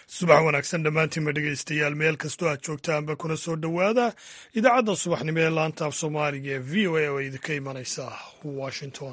subax wanaagsan dhammaantiinma dhegaystayaal meel kastoo aad joogtaanba kuna soo dhowaada idaacadda subaxnimo ee laanta af soomaaliga ee v o a oo idinka imanaysa washington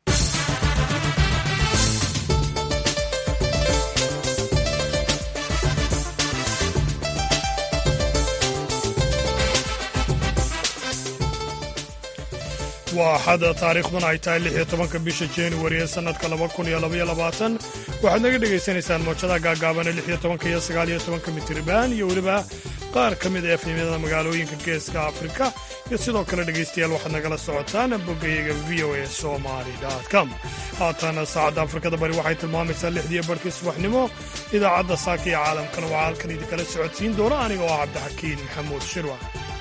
waa axada taariikhduna ay tahay lix iyo tobanka bisha januari ee sannadka laba kun iyo labaiyo labaatan waxaad naga dhegaysanaysaan moojadaha gaagaabane lix iyo tobanka iyo sagaal iyo tobanka mitriban iyo weliba qaar ka mid a efemyada magaalooyinka geeska afrika iyo sidoo kale dhegaystayaal waxaad nagala socotaan boggayaga v o a somali com haatan saacadda afrikada bari waxay tilmaamaysaa lixdiiyo barhkii subaxnimo idaacadda saaka iyo caalamkana waxaa halkan idinkala socodsiin doona aniga oo ah cabdixakiin maxamuud shirwa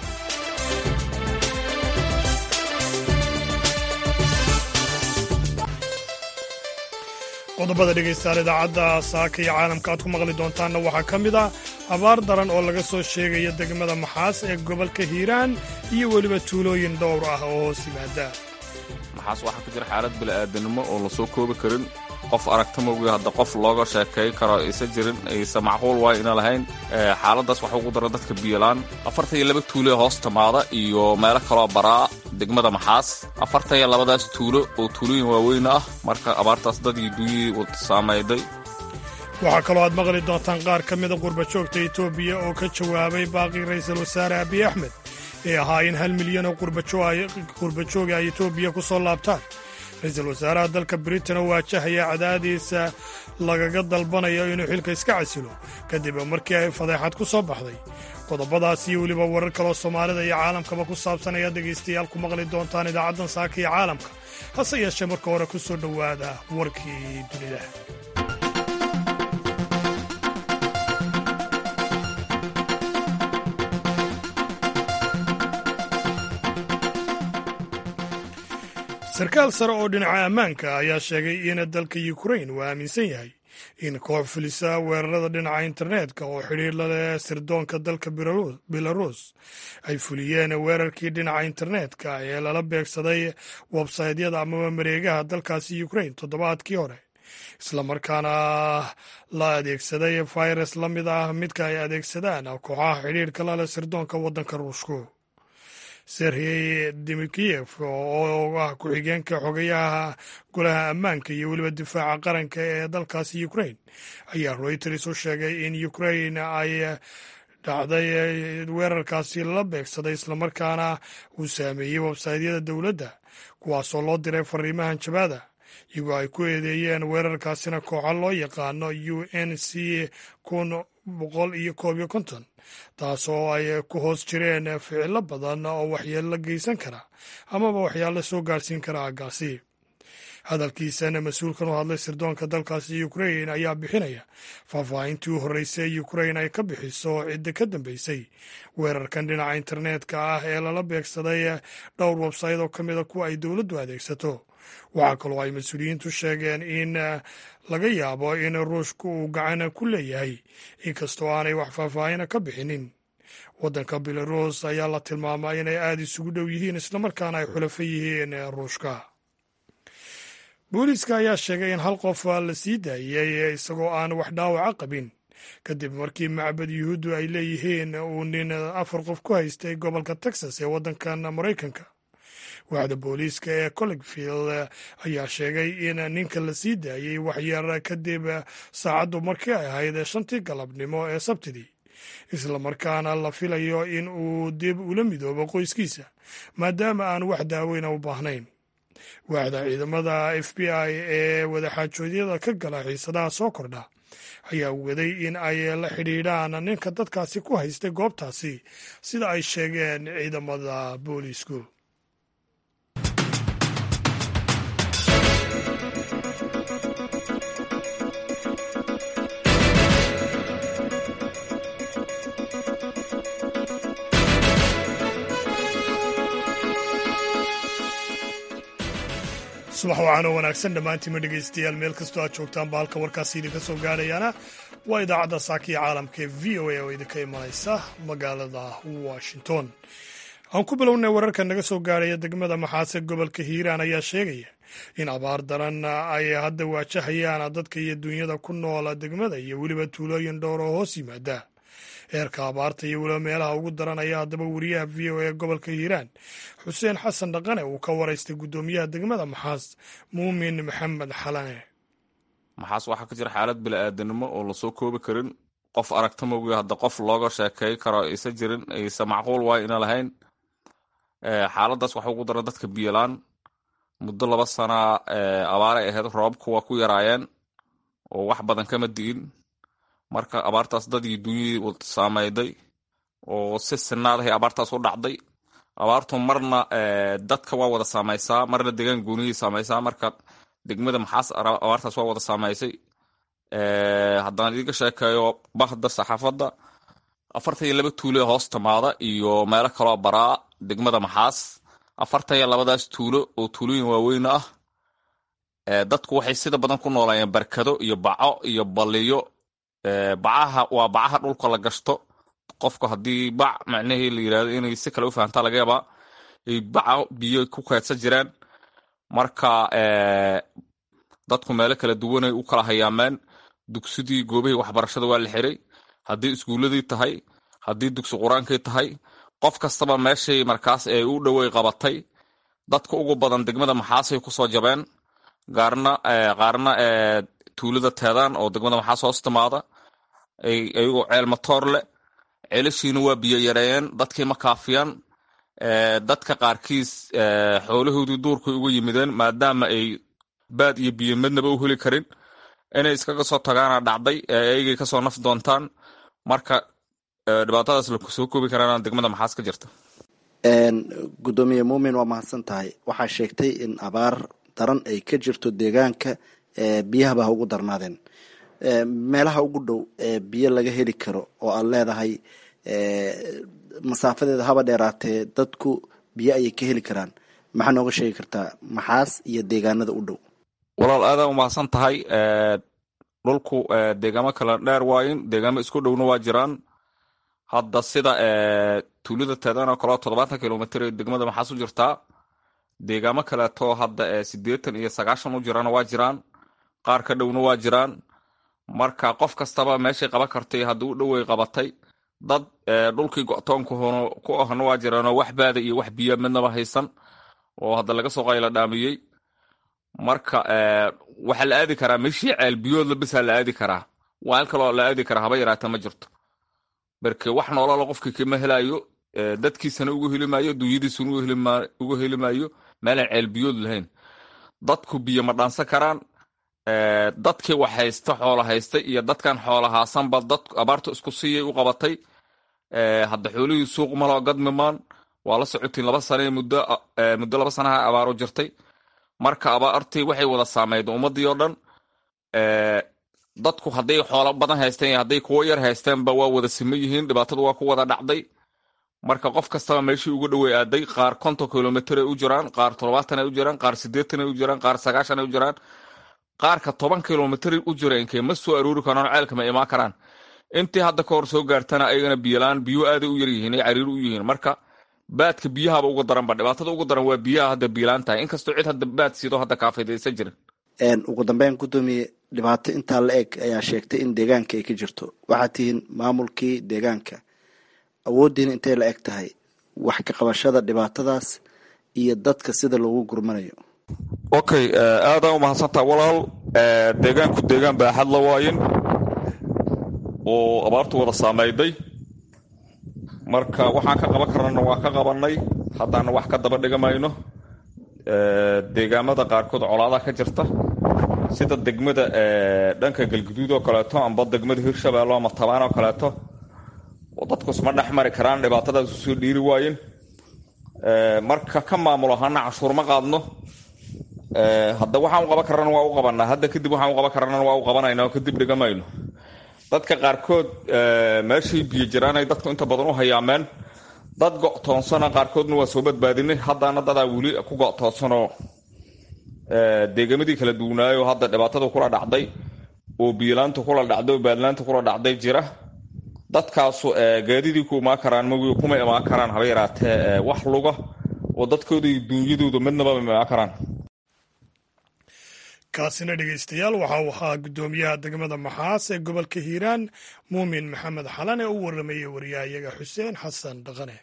qodobada dhegaystayaal idaacadda saaka iyo caalamka aad ku maqli doontaanna waxaa ka mid ah abaar daran oo laga soo sheegaya degmada maxaas ee gobolka hiiraan iyo weliba tuulooyin dhowr ah oo hoos yimaada maxaas waxaa ku jira xaalad bini'aadanimo oo la soo koobi karin qof aragta mogi hadda qof looga sheekay karo aysa jirin aysa macquul waay ina lahayn xaaladdaas waxa ugu dara dadka biyolaan afartan iyo laba tuulo ee hoos timaada iyo meelo kaloo baraa degmada maxaas afartan iyo labadaas tuulo oo tuulooyin waaweyn ah marka abaartaas dadii dunyihii saamayday waxaa kaloo aad maqli doontaan qaar ka mida qurbajoogta etoobiya oo ka jawaabay baaqii ra'iisul wasaare abiy axmed ee ahaa in hal milyan oo qurbajooga ay etoobiya ku soo laabtaan ra-iisul wasaaraha dalka britain oo waajahaya cadaadiisa lagaga dalbanayo inuu xilka iska casilo kadib markii ay fadeexad ku soo baxday qodobadaas iyo weliba warar kaloo soomaalida iyo caalamkaba ku saabsan ayaad dhegaystayaal ku maqli doontaan idaacaddan saaka iyo caalamka hase yeeshee marka hore ku soo dhowaada warkii dunida sarkaal sare oo dhinaca ammaanka ayaa sheegay in dalka ukrain uu aaminsan yahay in koox fulisa weerarada dhinaca internetka oo xidhiir la leh sirdoonka dalka belarus ay fuliyeen weerarkii dhinaca internetka ee lala beegsaday websaytyada amaba mareegaha dalkaasi ukrain toddobaadkii hore islamarkaana la adeegsaday virus la mid ah midka ay adeegsadaan kooxaha xidhiirka la leh sirdoonka waddanka ruushku serhey dimikiyev oo ah ku-xigeenka xogayaha golaha ammaanka iyo weliba difaaca qaranka ee dalkaasi ukrain ayaa reuters u sheegay in ukrain ay dhacday weerarkaasi lala beegsaday islamarkaana uu saameeyey websaytyada dowladda kuwaasoo loo diray fariimahan jabaada iyagoo ay ku eedeeyeen weerarkaasina kooxa loo yaqaano u n c kun boqol iyo koob iyo konton taasoo ay ku hoos jireen ficilo badan oo waxyeello geysan kara amaba waxyaalo soo gaarhsiin kara aaggaasi hadalkiisana mas-uulkan u hadlay sirdoonka dalkaasi ukrain ayaa bixinaya faahfaahintii u horreysay ukrain ay ka bixiso cidda ka dambeysay weerarkan dhinaca internetka ah ee lala beegsaday dhowr websayt oo ka mida kuwa ay dowladdu adeegsato waxaa kaloo ay mas-uuliyiintu sheegeen in laga yaabo in ruushku uu gacan ku leeyahay inkastoo aanay wax faahfaahina ka bixinin waddanka belarus ayaa la tilmaamaa inay aada isugu dhow yihiin islamarkaana ay xulafo yihiin ruushka booliiska ayaa sheegay in hal qof la sii daayey isagoo aan wax dhaawaca qabin kadib markii macbad yuhuuddu ay leeyihiin uu nin afar qof ku haystay gobolka texas ee waddankan maraykanka waaxda booliiska ee collegfield ayaa sheegay in ninka la sii daayey waxyar kadib saacaddu markii ay ahayd shantii galabnimo ee sabtidii islamarkaana la filayo in uu dib ula midoobo qoyskiisa maadaama aan wax daaweyna u baahnayn waaxda ciidamada f b i ee wadaxaajoodyada ka gala xiisadaha soo kordha ayaa waday in ay la xidhiidhaan ninka dadkaasi ku haystay goobtaasi sida ay sheegeen ciidamada booliisku subax wacaanoo wanaagsan dhammaantiima dhegaystayaal meel kastoo aad joogtaanba halka warkaasi idinka soo gaadhayaana waa idaacadda saakiya caalamka ee v o a oo idinka imanaysa magaalada washington aan ku bilownay wararka naga soo gaarhaya degmada maxaase gobolka hiiraan ayaa sheegaya in abaar daran ay hadda waajahayaan dadka iyo dunyada ku noola degmada iyo weliba tuulooyin dhowr oo hoos yimaada heerka abaarta iyo weliba meelaha ugu daran ayaa haddaba wariyaha v o e gobolka hiiraan xuseen xasan dhaqane uu ka waraystay guddoomiyaha degmada maxaas muumin maxamed xalane maxaas waxaa ka jira xaalad bili-aadanimo oo lasoo koobi karin qof aragta mogi hadda qof looga sheekey karo isa jirin aysa macquul waay ina lahayn xaaladaas waxa ugu daran dadka biyolaan muddo laba sana abaaray ahayd roobabku waa ku yaraayeen oo wax badan kama di'in marka abaartaas dadii dunyadii saameyday oo si sinaadahay abaartaas u dhacday abaartu marna dadka waa wada saameysaa marna deegaan gooniyay saameysaa marka degmada maxaas abaartaas waa wada saameysay haddaan idiga sheekeeyo bahda saxaafadda afartan iyo laba tuulo ee hoos timaada iyo meelo kaloo baraa degmada maxaas afartan iyo labadaas tuulo oo tuulooyin waaweyn ah dadku waxay sida badan ku noolaayeen barkado iyo baco iyo baliyo bacaha waa bacaha dhulka la gashto qofku haddii bac macnahii la yirahdo inay si kale u fahamtaa laga yaabaa ay baco biyo ku keedsan jiraan marka dadku meelo kala duwanay u kala hayaameen dugsidii goobahii waxbarashada waa la xiray haddii iskuuladii tahay haddii dugsi qur-aankii tahay qof kastaba meeshay markaas ee u dhowey qabatay dadka ugu badan degmada maxaasay kusoo jabeen gaarna qaarna tuulada teedaan oo degmada maxaas hoos timaada ayagoo ceel matoor leh ceelashiina waa biyo yareeyeen dadkii ma kaafiyaan dadka qaarkiis xoolahoodii duurkay uga yimideen maadaama ay baad iyo biyo midnaba u heli karin inay iskaga soo tagaana dhacday ayagay kasoo naf doontaan marka dhibaatadaas lakusoo koobi karaan degmada maxaas ka jirta gudoomiye muumin waa mahadsan tahay waxaa sheegtay in abaar daran ay ka jirto deegaanka biyahaba ha ugu darnaadeen meelaha ugu dhow ee biyo laga heli karo oo aad leedahay masaafadeeda haba dheeraatee dadku biyo ayay ka heli karaan maxaa nooga sheegi kartaa maxaas iyo deegaanada u dhow walaal aadaa umahadsan tahay dhulku deegaamo kala dheer waayin deegaamo isku dhowna waa jiraan hadda sida tuulada teedan oo kaleo toddobaatan kilomitr ee degmada maxaas u jirtaa deegaamo kaleeto hadda sideetan iyo sagaashan u jirana waa jiraan qaar ka dhowna waa jiraan marka qof kastaba meeshay qaban kartay haddii u dhowey qabatay dad dhulkii go-toonku ku ahna waa jiraanoo wax baada iyo wax biya midnaba haysan oo hadda laga soo qayla dhaamiyey marka waxaa la aadi karaa meeshii ceel biyoodla bisaa la aadi karaa waal kaloo la aadi karaa haba yaraata ma jirto marke wax noolala qofkii kama helayo dadkiisana ugu heli maayo dunyadiisuna ugu heli maayo meelaan ceel biyood lahayn dadku biyo ma dhaansan karaan dadkii wax haysta xoola haysta iyo dadkan xoola haasanba dad abaarta isku siiyay u qabatay hadda xoolihii suuq maloo gadmimaan waa la socotiin laba sane muddo muddo laba sanaha abaaro jirtay marka abaartii waxay wada saameyd ummadii oo dhan dadku hadday xoolo badan haysteen iyo hadday kuwo yar haysteenba waa wada sima yihiin dhibaatadu waa ku wada dhacday marka qof kastaba meeshii ugu dhowey aaday qaar konton kilomitr ay u jiraan qaar toddobaatan ay u jiraan qaar sideetan ay u jiraan qaar sagaashan ay u jiraan qaarka toban kilomitr u jireenkee ma soo aroori karaan ceelka ma imaan karaan intii hadda ka hor soo gaartana ayagana biyolaan biyo aaday u yaryihiin ay cariir u yihiin marka baadka biyahaba uga daranba dhibaatada ugu daran waa biyaha hadda biyolaan tahay inkastoo cid hadda baad siido hadda kaafidaysan jirin ugu dambeyn gudoomiye dhibaato intaa la eg ayaa sheegtay in deegaanka ay ka jirto waxaad tihiin maamulkii deegaanka awooddiina intay la eg tahay wax ka qabashada dhibaatadaas iyo dadka sida loogu gurmanayo okay aadaa u mahadsantaa walaal deegaanku deegaan baaxad la waayin oo abaartu wada saameyday marka waxaan ka qaban karnana waa ka qabanay haddaana wax ka daba dhigamayno deegaamada qaarkood colaadaha ka jirta sida degmada dhanka galguduud oo kaleeto amba degmada hirshabeelle ama tabaan oo kaleeto dadku isma dhex mari karaan dhibaatadaas usoo dhiiri waayin marka ka maamul ahaana cashuur ma qaadno hadda waxaan u qaban karana waa u qabanaa hadda kadib waxaan u qaban karana waa u qabanayna oo kadib dhigamayno dadka qaarkood meeshay biyo jiraan ay dadku inta badan u hayaameen dad go-toonsana qaarkoodna waa soo badbaadinay haddana dadaa weli ku go-toonsanoo deegamadii kala duwanaayo hadda dhibaatada kula dhacday oo biyolaanta kula dhacday oo baadlaanta kula dhacday jira dadkaasu gaadidii ku imaan karaan magi kuma imaan karaan haba yaraatee wax luga oo dadkooda iyo duunyadooda midnaba ma imaan karaan kaasina dhegeystayaal waxa uu ahaa guddoomiyaha degmada maxaas ee gobolka hiiraan muumin maxamed xalan ee u waramayay wariyahayaga xuseen xasan dhaqane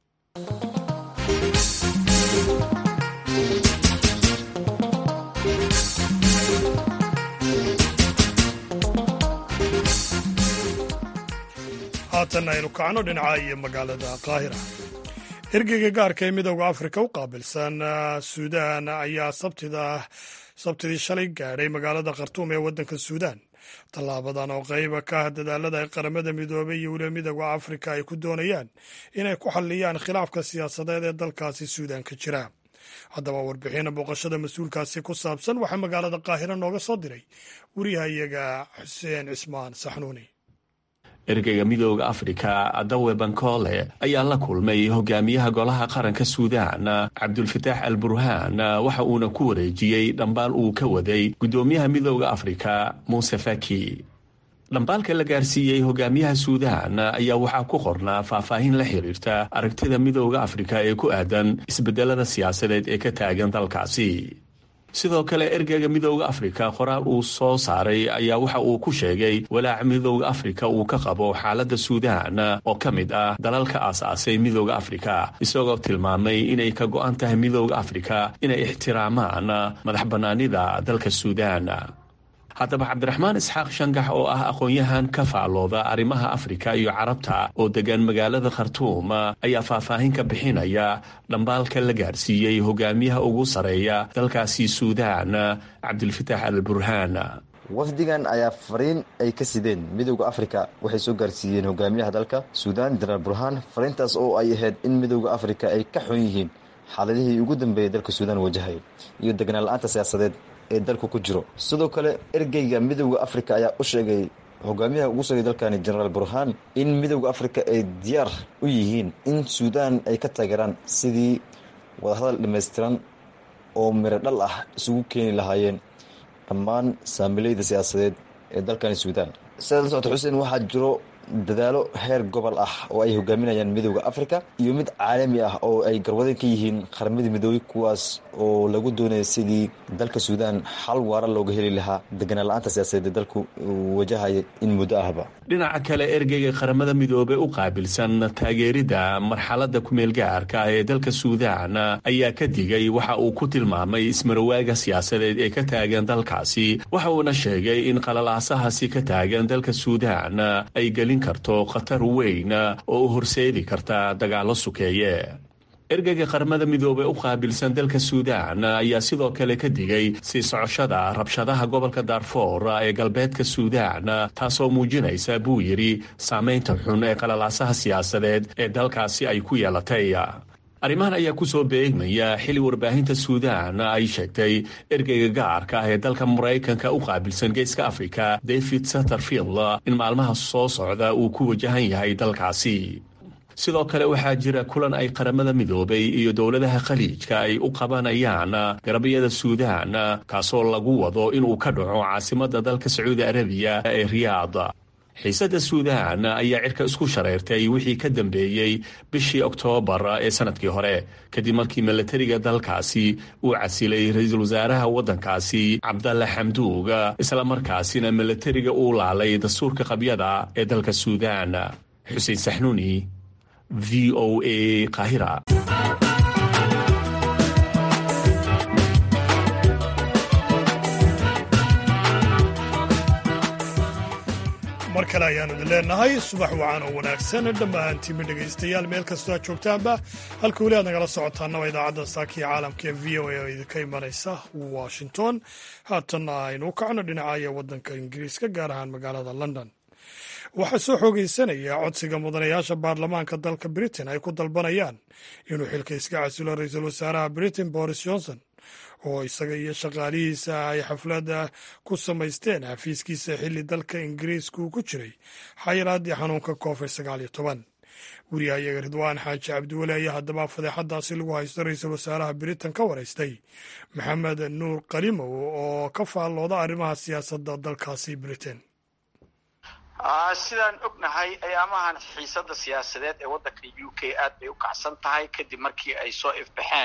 haatan aynu kacno dhinaca iyo magaalada qaahira ergeyga gaarka ee midooda afrika u qaabilsan suudaan ayaa sabtidii shalay gaadhay magaalada khartuum ee waddanka suudaan tallaabadan oo qayba ka ah dadaalada ay qaramada midoobay iyo weliba midooda afrika ay ku doonayaan inay ku xalliyaan khilaafka siyaasadeed ee dalkaasi suudaan ka jira haddaba warbixina booqashada mas-uulkaasi ku saabsan waxaa magaalada qaahira nooga soo diray wariyahayaga xuseen cismaan saxnuuni ergeyga midooda afrika dawe bankole ayaa la kulmay hogaamiyaha golaha qaranka suudaan cabdulfataax al burhaan waxa uuna ku wareejiyey dhambaal uu ka waday guddoomiyaha midooda afrika muuse faki dhambaalka la gaarsiiyey hogaamiyaha suudaan ayaa waxaa ku qornaa faahfaahin la xiriirta aragtida midooda afrika ee ku aadan isbedelada siyaasadeed ee ka taagan dalkaasi sidoo kale ergeyga midooda afrika qoraal uu soo saaray ayaa waxa uu ku sheegay walaaca midooda afrika uu ka qabo xaaladda suudaan oo ka mid ah dalalka aas-aasay midooda afrika isagoo tilmaamay inay ka go-an tahay midooda afrika inay ixtiraamaan madax bannaanida dalka suudaan haddaba cabdiraxmaan isxaaq shangax oo ah aqoon-yahan ka faallooda arrimaha afrika iyo carabta oo degan magaalada khartuum ayaa faahfaahin ka bixinaya dhambaalka la gaarsiiyey hogaamiyaha ugu sareeya dalkaasi suudaan cabdilfataax al burhaan wafdigan ayaa fariin ay ka sideen midooda afrika waxay soo gaarsiiyeen hogaamiyaha dalka suudaan jenaraal burhaan fariintaas oo ay ahayd in midooda afrika ay ka xun yihiin xaaladihii ugu dambeeyay dalka suudaan wajahaya iyo degnaan la-aanta siyaasadeed ee dalku ku jiro sidoo kale ergeyga midooda afrika ayaa u sheegay hogaamiyaha ugu sogay dalkani jenaraal burhaan in midooda afrika ay diyaar u yihiin in suudaan ay ka taageeraan sidii wadahadal dhammaystiran oo miro dhal ah isugu keeni lahaayeen dhammaan saamileyda siyaasadeed ee dalkani suudaan sidaad la socota xuseen waxaa jiro dadaalo heer gobol ah oo ay hogaaminayaan midooda afrika iyo mid caalami ah oo ay garwadeen ka yihiin qaramada midoobey kuwaas oo lagu doonaya sidii dalka suudaan xal waara looga heli lahaa deganaan la-aanta siyaasadeed ee dalku wajahaya in muddo ahba dhinaca kale ergeyga qaramada midoobey u qaabilsan taageeridda marxaladda kumeelgaarka ee dalka suudaan ayaa ka digay waxa uu ku tilmaamay ismarawaaga siyaasadeed ee ka taagan dalkaasi waxa uuna sheegay in qalalaasahaasi ka taagan dalka suudaan ay gelin karto khatar weyn oo u horseedi karta dagaallo sukeeye ergeyga qaramada midoobey u qaabilsan dalka suudaan ayaa sidoo kale ka digay sii socoshada rabshadaha gobolka daarfoor ee galbeedka suudaan taasoo muujinaysa buu yidhi saameynta xun ee qalalaasaha siyaasadeed ee dalkaasi ay ku yeelatay arrimahan ayaa ku soo beegmaya xili warbaahinta suudaan ay sheegtay ergeyga gaarka ah ee dalka maraykanka u qaabilsan geeska afrika david satterfield in maalmaha soo socda uu ku wajahan yahay dalkaasi sidoo kale waxaa jira kulan ay qaramada midoobay iyo dowladaha khaliijka ay u qabanayaan garabyada suudaan kaasoo lagu wado inuu ka dhaco caasimadda dalka sacuudi arabiya ee riyaad xiisadda suudaan ayaa cirka isku shareyrtay wixii ka dambeeyey bishii oktoobar ee sanadkii hore kadib markii milatariga dalkaasi uu casilay ra-iisul wasaaraha waddankaasi cabdalla xamduug islamarkaasina milatariga uu laalay dastuurka qabyada ee dalka suudaan xuseen saxnuuni v o a kahira mar kale ayaanu idin leenahay subax wacan oo wanaagsan dhammaantiinba dhegaystayaal meel kastoo aad joogtaanba halka weli aad nagala socotaanaba idaacadda saakiya caalamka ee v o a oo idinka imanaysa washington haatanna aynu kacno dhinacaya waddanka ingiriiska gaar ahaan magaalada london waxaa soo xoogeysanaya codsiga mudanayaasha baarlamaanka dalka britain ay ku dalbanayaan inuu xilka iska casilo ra-iisul wasaaraha britain boris johnson oo isaga iyo shaqaalihiisa ay xafladda ku samaysteen xafiiskiisa xilli dalka ingiriiska uu ku jiray xayiraaddii xanuunka covid sagaal iyo toban wariyahayaga ridwaan xaaji cabdiweli ayaa haddaba fadeexadaasi lagu haysto ra-iisul wasaaraha britain ka waraystay maxamed nuur qalimow oo ka faallooda arrimaha siyaasadda dalkaasi britain sidaan ognahay ayaamahan xiisadda siyaasadeed ee waddanka u k aad bay u kacsan tahay kadib markii ay soo ifbaxeen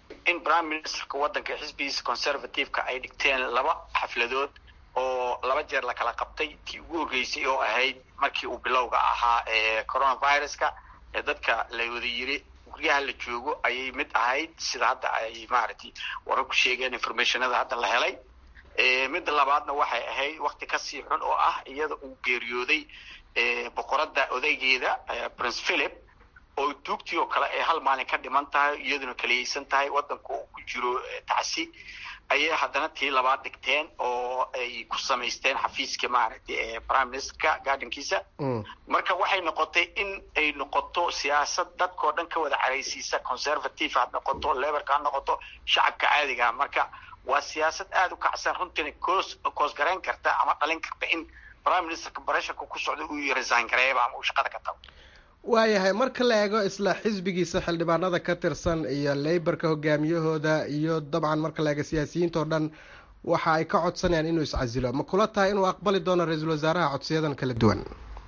in prime ministerka waddanka xisbigiisa conservative-ka ay dhigteen laba xafladood oo laba jeer la kala qabtay tii ugu horreysay oo ahayd markii uu bilowga ahaa ee coronaviruska ee dadka la wada yiri guryaha la joogo ayay mid ahayd sida hadda ay maaragtay warar ku sheegeen informationada hadda la helay midda labaadna waxay ahayd wakti kasii xun oo ah iyada uu geeriyooday boqoradda odaygeeda prince philip oo duugtii oo kale ay hal maalin ka dhiman tahay iyaduna kaliyeysan tahay waddanka uu ku jiro tacsi ayay haddana tii labaad dhigteen oo ay ku samaysteen xafiiska maaragtay prime ministerka gardenkiisa marka waxay noqotay in ay noqoto siyaasad dadkao dhan ka wada caraysiisa conservative ha noqoto leberka ha noqoto shacabka caadiga marka waa siyaasad aada u kacsan runtiina koos koosgarayn karta ama dhalin karta in prime ministerka baresharka ku socda uu resign gareeba ama uu shaqada ka tago waayahay marka la eego isla xisbigiisa xildhibaanada ka tirsan iyo leyborka hogaamiyahooda iyo dabcan marka la eego siyaasiyiinta oo dhan waxa ay ka codsanayaan inuu iscasilo ma kula tahay inuu aqbali doono ra-iisul wasaaraha codsiyadan kala duwan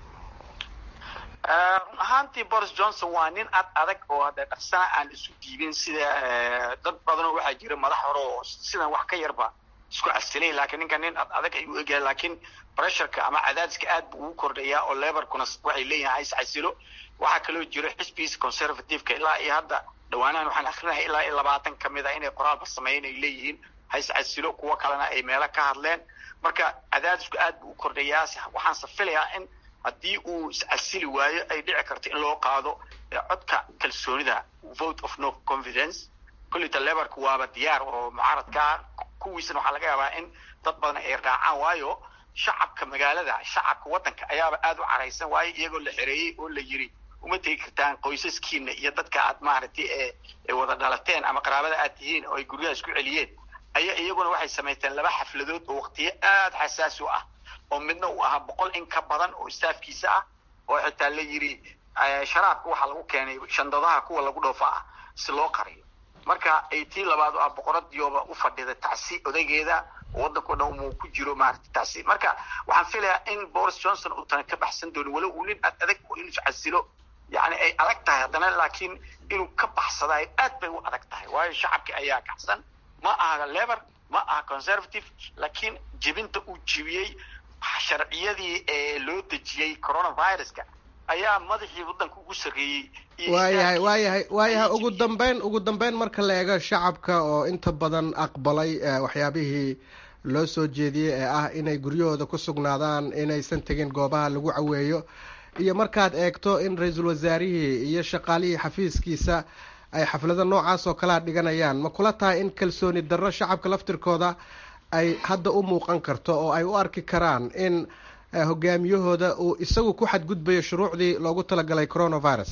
run ahaantii boris johnson waa nin ad adag oo hadee dhaqsana aan isu diibin sida dad badanoo waxaa jira madax hore oo sidan wax ka yarba isku casilay laakiin ninka nin ad adag ayuu egyahay laakiin pressureka ama cadaadiska aad buu ugu kordhayaa oo leborkuna waxay leeyihin ha iscasilo waxaa kaloo jiro xisbigiisa conservativeka ilaa iyo hadda dhawaanahan waxaan akrinahay ilaa iyo labaatan kamid a inay qoraalba sameeyen ay leeyihiin ha iscasilo kuwo kalena ay meelo ka hadleen marka cadaadisku aad buu u kordhayaa waxaanse filayaa in haddii uu iscasili waayo ay dhici karto in loo qaado codka kalsoonida vote of no confidence kolleyta leborka waaba diyaar oo mucaaradkaa kuwiisana waxaa laga yaabaa in dad badan ay raacaan waayo shacabka magaalada shacabka waddanka ayaaba aada u caraysan waayo iyagoo la xereeyey oo la yiri uma tegi kartaan qoysaskiina iyo dadka aad maaragtay ee wada dhalateen ama qaraabada aad tihiin oo ay guryaha isku celiyeen ayaa iyaguna waxay samaysteen laba xafladood oo waqtiyo aada xasaasi u ah oo midna uu ahaa boqol in ka badan oo staafkiisa ah oo xitaa la yiri sharaabka waxaa lagu keenay shandadaha kuwa lagu dhoofa ah si loo qariyo marka ay tii labaad oo ah boqoradiyooba u fadhida tacsi odaygeeda oo waddanka o dhan uu ku jiro maaragtay tacsi marka waxaan filayaa in boris johnson uu tana ka baxsan doonin walow uu nin aad adag oo inuu iscasilo yani ay adag tahay haddana laakiin inuu ka baxsadayo aad bay u adag tahay waayo shacabki ayaa kacsan ma aha leber ma aha conservative laakiin jebinta uu jebiyey sharciyadii ee loo dejiyey coronaviruska ayaa madaxii waddanka ugu sarreeyey waayahay waayahay waayahay ugu dambeyn ugu dambeyn marka la eego shacabka oo inta badan aqbalay waxyaabihii loo soo jeediyey ee ah inay guryahooda ku sugnaadaan inaysan tegin goobaha lagu caweeyo iyo markaad eegto in ra-iisul wasaarihii iyo shaqaalihii xafiiskiisa ay xaflado noocaas oo kalea dhiganayaan ma kula tahay in kalsooni darro shacabka laftirkooda ay hadda u muuqan karto oo ay u arki karaan in hogaamiyahooda uu isagu ku xadgudbayo shuruucdii loogu talagalay coronavirus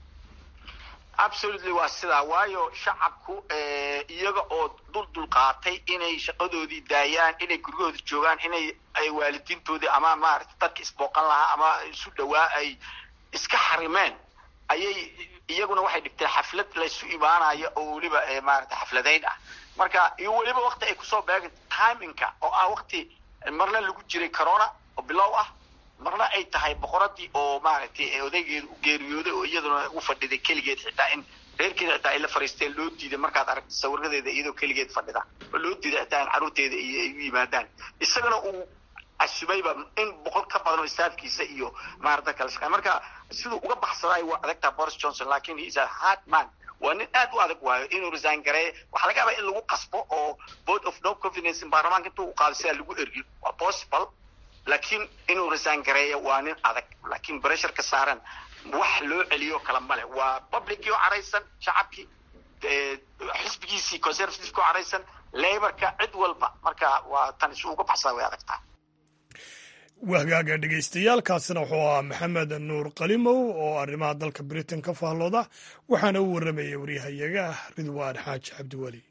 absolutely waa sidaa waayo shacabku iyaga oo dul dulqaatay inay shaqadoodii daayaan inay guryahooda joogaan inay ay waalidiintoodii ama maarata dadka isbooqan lahaa ama isu dhawaa ay iska xarimeen ayay iyaguna waxay dhigteen xaflad laysu imaanayo oo weliba maarata xafladayn ah marka iyo weliba wakti ay kusoo beegan timinka oo ah wakti marna lagu jiray corona oo bilow ah marna ay tahay boqoradii oo maaragtay odaygeeda u geeriyooday oo iyaduna u fadhiday keligeed xitaa in reerkeeda xitaa ay la fariisteen loo diiday markaad aragta sawiradeeda iyadoo keligeed fadhida oo loo diiday xitaa in carruurteeda iyo ay u yimaadaan isagana uu casubayba in boqol ka badan oo staafkiisa iyo maarata kala shaqeyn marka siduu uga baxsadaay waa adagtaa boris johnson laakiin he is a hard man waa nin aad u adag waayo inuu resign gareeyo waxaa laga yaabaa in lagu qasbo oo vote of no confidence in baarlamaanka intuu u qaado sidaa lagu ergiyo waa possible laakiin inuu resign gareeyo waa nin adag laakiin bressurka saaran wax loo celiyo kala male waa publicii oo caraysan shacabkii xisbigiisii conservativeki oo caraysan laborka cid walba marka waa tan isu uga baxsada way adagtaa wahgaaga dhegaystayaaalkaasina wuxuu ahaa maxamed nuur qalimow oo arrimaha dalka britain ka faallooda waxaana u warramayay waryahayaga ridwaan xaaji cabdiweli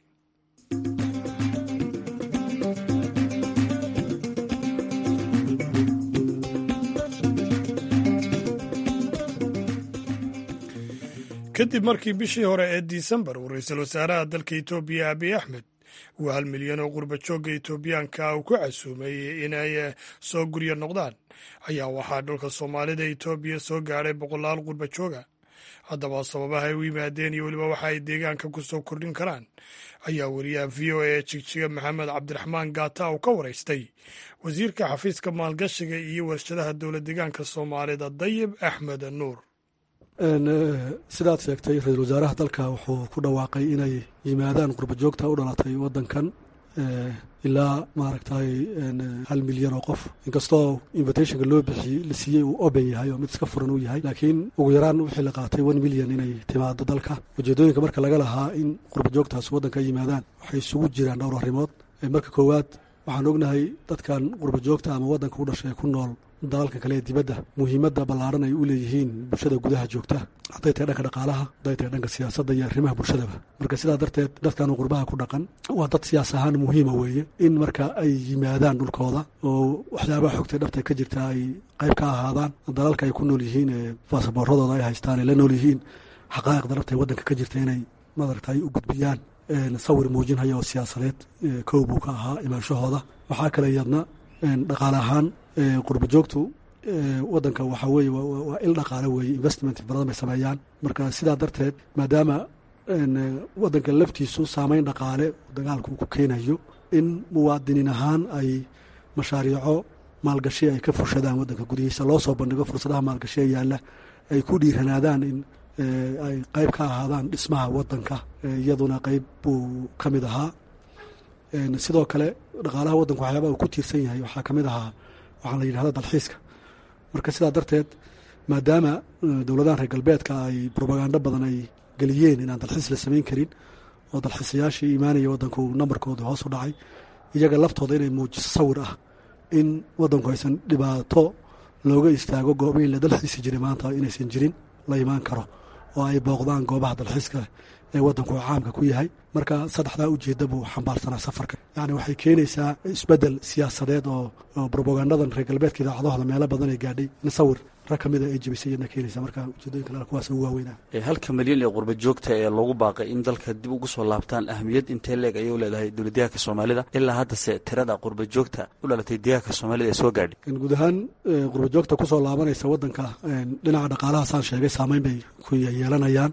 kadib markii bishii hore ee disembar uu ra-iisul wasaaraha dalka etoobiya abiy axmed uu hal milyan oo qurba joogga etoobiyaanka uu ku casuumay inay soo guryo noqdaan ayaa waxaa dhulka soomaalida etoobiya soo gaadhay boqolaal qurba jooga haddaba sababaha ay u yimaadeen iyo weliba waxa ay deegaanka ku soo kordhin karaan ayaa wariyaha v o a jigjiga maxamed cabdiraxmaan gaata uu ka waraystay wasiirka xafiiska maalgashiga iyo warshadaha dowlad deegaanka soomaalida dayib axmed nuur sidaad sheegtay ra-iisul wasaaraha dalka wuxuu ku dhawaaqay inay yimaadaan qurba joogta u dhalatay wadankan ilaa maaragtay hal milyan oo qof inkastoo invitationka loo bixiyey la siiyey uu open yahay oo mid iska furan uu yahay laakiin ugu yaraan wixii la qaatay one milyan inay timaado dalka ujeedooyinka marka laga lahaa in qurba joogtaas waddanka yimaadaan waxay isugu jiraan dhowr arrimood marka koowaad waxaan ognahay dadkan qurba joogta ama waddanka u dhashay ku nool dalalka kale ee dibadda muhiimadda ballaaran ay u leeyihiin bulshada gudaha joogta hadday tahay dhanka dhaqaalaha hadday tahay dhanka siyaasadda iyo arrimaha bulshadaba marka sidaa darteed dadkan qurbaha ku dhaqan waa dad siyaas ahaan muhiima weeye in marka ay yimaadaan dhulkooda oo waxyaabaha xogtay dhabta ka jirta ay qayb ka ahaadaan dalalka ay ku nool yihiin ee baasaboorradooda ay haystaan ay la nool yihiin xaqaa'iqda dhabta ee waddanka ka jirta inay madaragta ay u gudbiyaan sawir muujinhaya oo siyaasadeed kow buu ka ahaa imaanshahooda waxaa kale iyadna dhaqaale ahaan qurba joogtu waddanka waxaa weeye waa il dhaqaale weeye investment badan bay sameeyaan marka sidaa darteed maadaama waddanka laftiisu saameyn dhaqaale dagaalka uu ku keenayo in muwaadiniin ahaan ay mashaariico maalgashi ay ka fushadaan waddanka gudihiisa loo soo bandhigo fursadaha maalgashi ee yaalla ay ku dhiiranaadaan in ay qayb ka ahaadaan dhismaha waddanka iyaduna qayb buu ka mid ahaa sidoo kale dhaqaalaha waddanka waxyaabaa uu ku tiirsan yahay waxaa ka mid ahaa waxaa la yidhahda dalxiiska marka sidaa darteed maadaama dowladahan reer galbeedka ay brobagando badan ay geliyeen inaan dalxiis la samayn karin oo dalxiisayaashii imaanaya waddanku nambarkooda hoos u dhacay iyaga laftooda inay muujiso sawir ah in waddanku aysan dhibaato looga istaago goobahin la dalxiisi jiray maanta inaysan jirin la imaan karo oo ay booqdaan goobaha dalxiiska ee waddanku caamka ku yahay marka saddexdaa ujeedda buu xambaarsanaa safarka yacni waxay keenaysaa isbeddel siyaasadeed oo oo brobagandadan reer galbeedka idaacadahooda meelo badan ay gaadhay in sawir rag ka mida ay jebisay iyadna keenaysa marka ujeedooyinka lala kuwaas ugu waaweynaa halka milyan ee qurba joogta ee loogu baaqay in dalka dib ugu soo laabtaan ahmiyad intee leeg ayay u leedahay dowlad deegaanka soomaalida ilaa haddase tirada qurba joogta u dhalatay deegaanka soomaalida ee soo gaadhay guud ahaan qurba joogta kusoo laabanaysa waddanka dhinaca dhaqaalaha saan sheegay saameyn bay ku yeelanayaan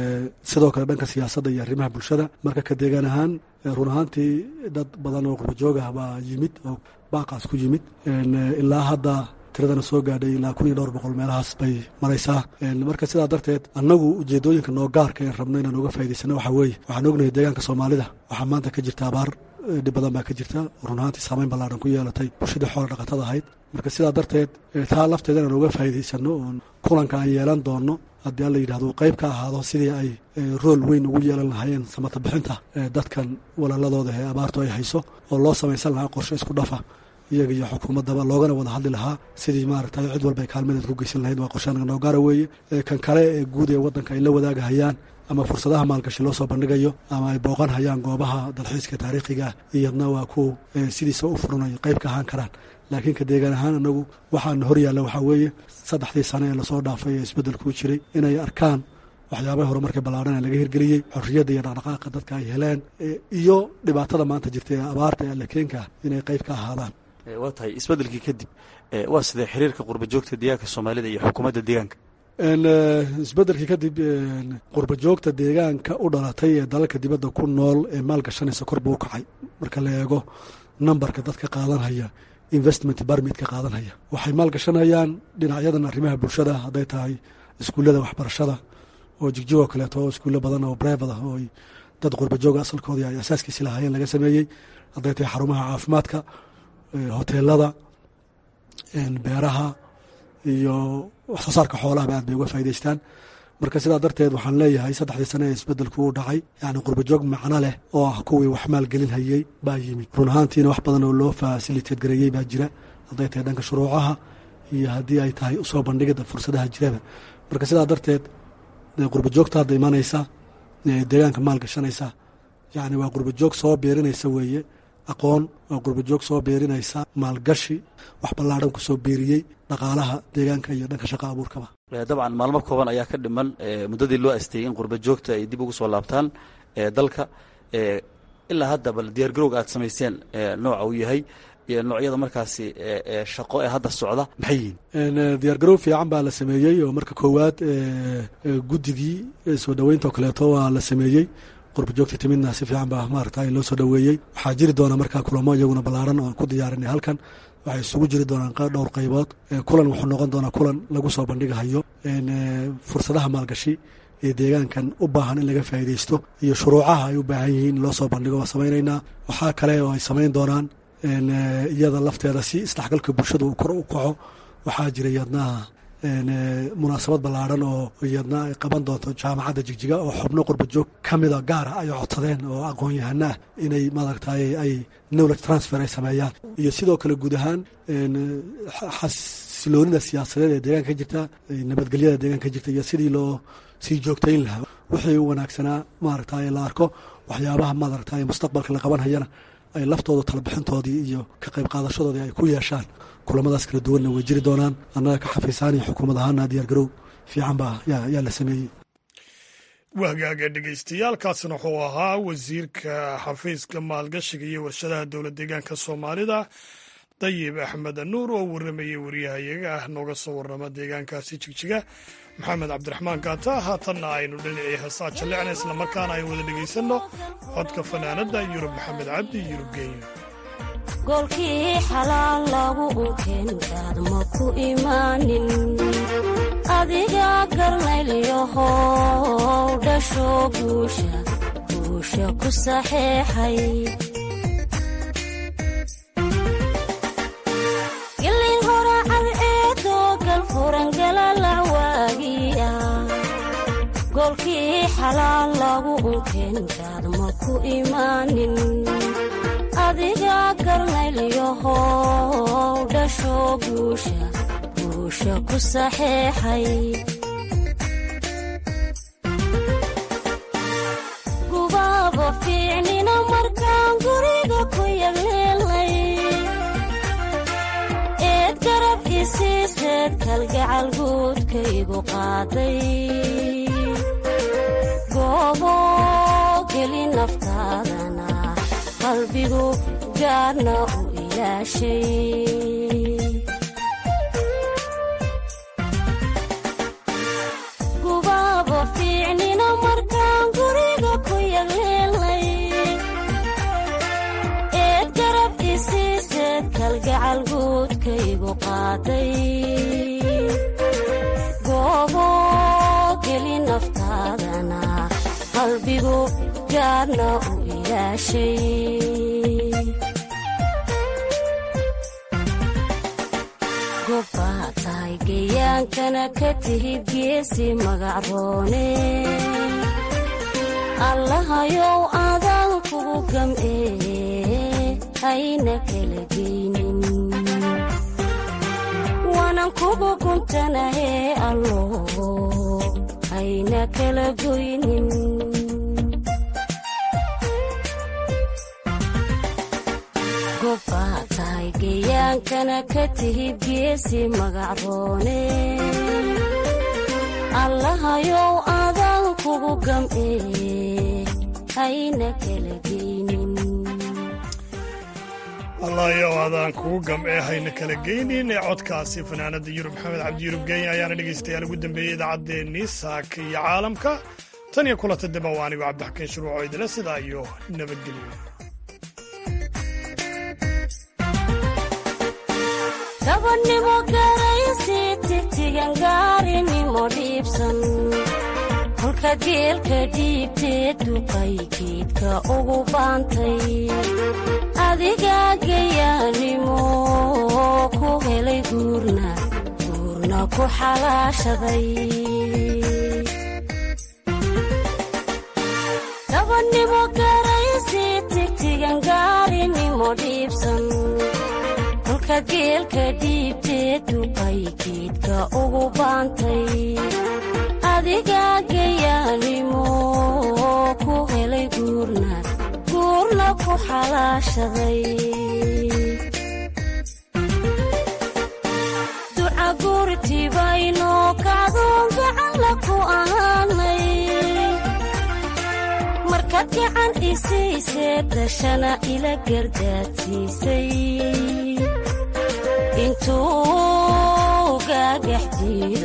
sidoo kale dhanka siyaasadda iyo arrimaha bulshada marka ka deegaan ahaan run ahaantii dad badan oo qurba joog ah baa yimid oo baaqaas ku yimid ilaa hadda tiradana soo gaadhay ilaa kun iyo dhowr boqol meelahaas bay maraysaa marka sidaa darteed annagu ujeedooyinka noo gaarka ee rabno inaan uga faa'idaysano waxaa weeye waxaan ognahay deegaanka soomaalida waxaa maanta ka jirta abaar dhib badan baa ka jirta run ahaantii saameyn ballaadhan ku yeelatay bulshadii xoola dhaqatada ahayd marka sidaa darteed taa lafteeda inaan uga faa'idaysano oon kulanka aan yeelan doono haddii alla yidhahdo qayb ka ahaado sidii ay rool weyn ugu yeelan lahaayeen samata bixinta dadkan walaaladooda ee abaartu ay hayso oo loo samaysan lahaa qorshe isku dhafa iyaga iyo xukuumaddaba loogana wada hadli lahaa sidii maaragtay cid walba ay kaalmadeed ku geysan lahayd waa qorshe anaga noo gaara weeye kan kale ee guud ee waddanka ay la wadaagahayaan ama fursadaha maalgashi loo soo bandhigayo ama ay booqan hayaan goobaha dalxiiska taariikhiga ah iyadna waa ku sidiisa u furanayo qayb ka ahaan karaan laakiin ka deegaan ahaan anagu waxaana hor yaalla waxaa weeye saddexdii sane ee lasoo dhaafay ee isbeddelkuu jiray inay arkaan waxyaabaha horumarka ballaadhan ee laga hirgeliyey xorriyadda iyo dhaqdhaqaaqa dadka ay heleen iyo dhibaatada maanta jirta ee abaarta ee allakeenka inay qayb ka ahaadaan waa tahay isbeddelkii kadib waa sidee xiriirka qurba joogta deegaanka soomaalida iyo xukuumadda deegaanka isbeddelkii kadib qurba joogta deegaanka u dhalatay ee dalalka dibadda ku nool ee maalgashanaysa kor buu u kacay marka la eego nambarka dadka qaadanhaya investment barmitka qaadanhaya waxay maalgashanayaan dhinacyadan arrimaha bulshada hadday tahay iskuullada waxbarashada oo jigjig oo kaleeto oo iskuullo badan oo brevad ah oo dad qurba jooga asalkoodii ay asaaskiisi lahaayeen laga sameeyey hadday tahay xarumaha caafimaadka hoteelada beeraha iyo wax soo saarka xoolahaba aad bay uga faa'idaystaan marka sidaa darteed waxaan leeyahay saddexdii sane ee isbeddelku uu dhacay yacni qurbajoog macno leh oo ah kuwii wax maalgelin hayey baa yimid run ahaantiina wax badan oo loo fasiliteed gareeyey baa jira hadday tahay dhanka shuruucaha iyo haddii ay tahay usoo bandhigida fursadaha jiraba marka sidaa darteed qurbajoogta hadda imanaysa deegaanka maalgashanaysa yacni waa qurbajoog soo beerinaysa weeye aqoon waa qurbajoog soo beerinaysa maalgashi wax ballaadhan ku soo beeriyey dhaqaalaha deegaanka iyo dhanka shaqa abuurkaba dabcan maalmo kooban ayaa ka dhiman muddadii loo asteeyey in qurba joogta ay dib ugu soo laabtaan dalka ilaa hadda bal diyaar garowga aad samayseen nooca uu yahay iyo noocyada markaasi shaqo ee hadda socda maxay yihiin diyaargarow fiican baa la sameeyey oo marka koowaad guddigii soo dhoweynta oo kaleeto waa la sameeyey qurba joogta timidna si fiican baa maarata loo soo dhoweeyey waxaa jiri doona markaa kulamo iyaguna ballaaran oo ku diyaarinay halkan waxay isugu jiri doonaan dhowr qaybood kulan wuxuu noqon doonaa kulan lagu soo bandhigahayo fursadaha maalgashi ee deegaankan u baahan in laga faa'iidaysto iyo shuruucaha ay u baahan yihiin in loo soo bandhigo waa samaynaynaa waxaa kale oo ay samayn doonaan iyada lafteeda si isdhexgalka bulshada uu kor u kaco waxaa jira iyadnaha munaasabad ballaaran oo iyadna ay qaban doonto jaamacadda jigjiga oo xubno qurbajoog ka mida gaara ay codsadeen oo aqoon-yahana ah inay maaragtay ay knowledge transfer ay sameeyaan iyo sidoo kale guud ahaan xasiloonida siyaasadeed ee deegaanka ka jirta nabadgelyada deegaanka ka jirta iyo sidii loo sii joogtayn lahaa wixii u wanaagsanaa maaragtay la arko waxyaabaha maaragtay mustaqbalka la qabanhayana ay laftooda talabixintoodii iyo ka qayb qaadashadoodii ay ku yeeshaan kulamadaas kala duwanna way jiri doonaan annaga ka xafiisaan iyo xukuumad ahaana diyaargarow fiican baa yaa la sameeyey wahgaaga dhegeystayaaalkaasna wuxuu ahaa wasiirka xafiiska maalgashiga iyo warshadaha dowlad deegaanka soomaalida dayib axmed nuur oo warramayay wariyahayaga ah nooga soo warrama deegaankaasi jigjiga maxamed cabdiraxmaan gaata haatanna aynu dhinacii heesaa jallecna islamarkaana aynu wada dhegaysanno codka fanaanadda yurub maxamed cabdi yurub geeyo goolkii xalaal lagu unkeenkaad ma ku imaanin adiga garnaylyahow dhasho guusha guusha ku saxeexay gillin horacad eedoo galfurangalalac waagiya goolkii xalaal lagu unkeenkaad ma ku imaanin adiga garnaylyahow dhasho guusha guusha ku saxeexay gubaaba fiicnina markaan guriga ku yagleelnay eed garab isiiseed kalgacal guudkaygu qaaday goobo geli naftaadana qalbigu gaarna u ilaashay gubaaba fiicnina markaan guriga ku yagleelnay eed garab isiiseed kalgacal guudkaygu qaaday goobo geli naftaadana qalbigu gaarna u gobbaa tahay gayaankana ka tihid geesi magacroone allahayow adaan kugu gam'ee hayna kala geynin waanan kugu guntanahee allo hayna kala goynin gobbaa tahay gayaankana ka tihid geesi magacroone allahayow adaan kugu gam'ee hayna kala geynin allahayow adaan kugu gam'ee hayna kala geynin ee codkaasi fanaanada yurub maxamed cabdi yurub geenya ayaana dhegaystayaal ugu dambeeyey idaacaddeenii saaka iyo caalamka tan iyo kulanta daba waa anigu cabdixakiin shuruuco idila sidaa iyo nabadgelyo gabadhnimo garaysi tigtigan gaarinimo dhiibsan kolka geelka dhiibteed duqay geedka ugu baantay adigaa gayaanimo ku helay guurna guurna ku xalaashaday gabadhnimo garaysi tigtigan gaarinimo dhiibsan kolka geelka dhiibteed duqay geedka ugu baantay adigaa gayaanimo ku helay guurna guurna ku xalaashaday duca guurtibaynoo kacdoon gacanla ku ahaanay markaad gacan isiisee dashana ila gardaadsiisay intuu gaagax jiiro